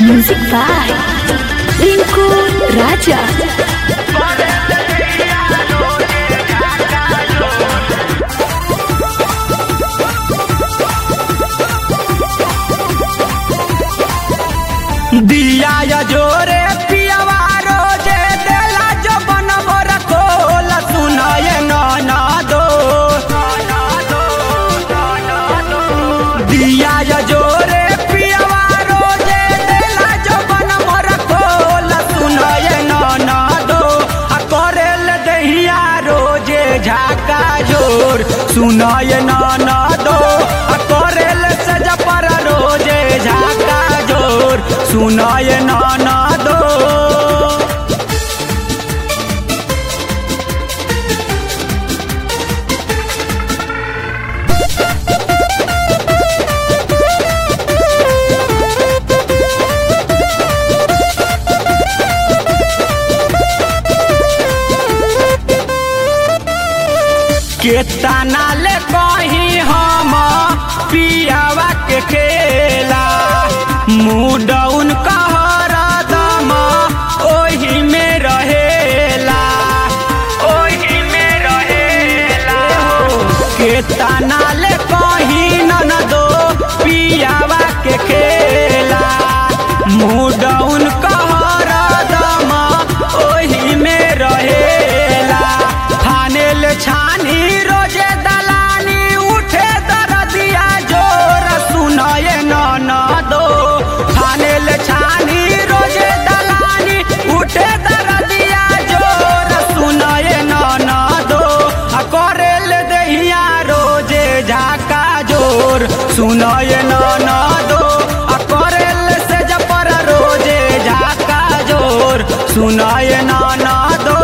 Music by Rinku Raja. दिया या जोरे पियावा रोजे देला जो बनबो रखोल सुनाए नाना दो दिया या जोरे पियावा रोजे देला जो बनबो रखोल सुनाए नाना दो आ करेल दहिया रोजे झाका जोर सुनाए नाना दो आ करेल सजा पर रोजे झाका जोर सुनाए नाना दो केतना ले कही हम पियावा के खेला मुडौन कहर दम ओही में रहेला ओही में रहेला केतना ले कही ननदो पियावा के खेला मुडौन कहर दम ओही में रहेला फानेल छानी रोजे दलानी उठे दरदिया जोर सुनाए न दो फानेल छानी रोजे दलानी उठे दरदिया जोर सुनाए न दो आ करेल दहिया रोजे झाका जोर सुनाए न दो आ करेल से जपर रोजे झाका जोर सुनाए न दो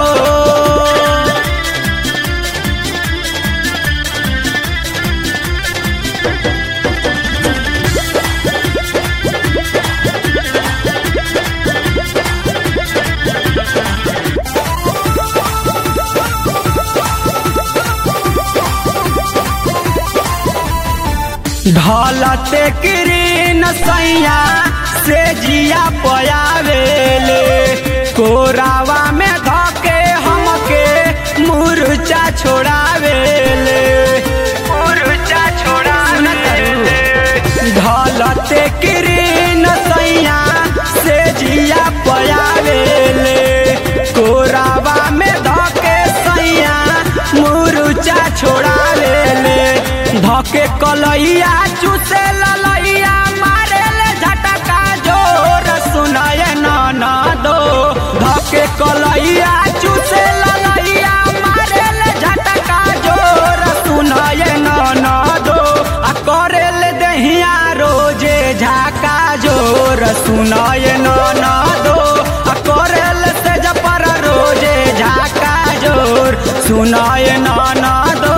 ढलते किरीन सैया से जिया पयावेले कोरावा में धके हमके मुरचा छोड़ावेले मुरचा छोड़ावेले ढलते किरीन सैया से जिया पयावेले कोरावा में धके सैया मुरचा छोड़ावेले धके कलैया चूसे ललैया मारे ले झटका जोर सुनाए न दो धके कलैया चूसे ललैया मारे ले झटका जोर सुनाए न दो आ करे ले दहिया रोजे झाका जोर सुनाए न दो आ करे ले से जपर रोजे झाका जोर सुनाए न दो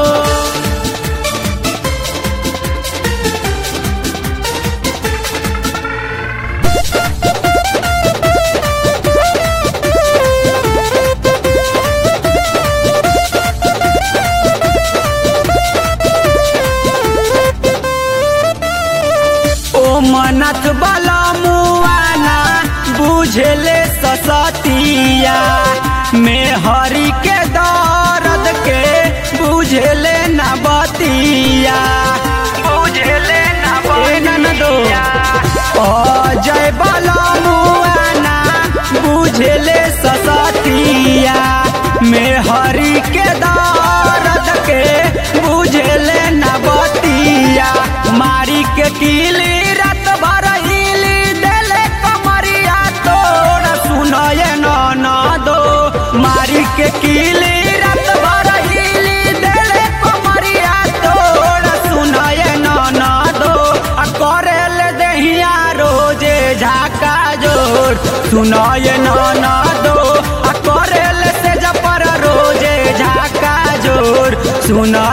ओ मनत बला मुआना बुझले ससतिया में हरि के दर्द के बुझले न बतिया बुझले न बतिया अजय बला मुआना बुझले ससतिया में हरि के दर्द के बुझले न बतिया मारी के कीली रात भर हिली देले कमरिया तोड़ सुनाए न दो मारी के कीली रात भर हिली देले कमरिया तोड़ सुनाए न दो आ करेल दहिया रोजे झाका जोर सुनाए न दो आ करेल से जपर रोजे झाका जोर सुना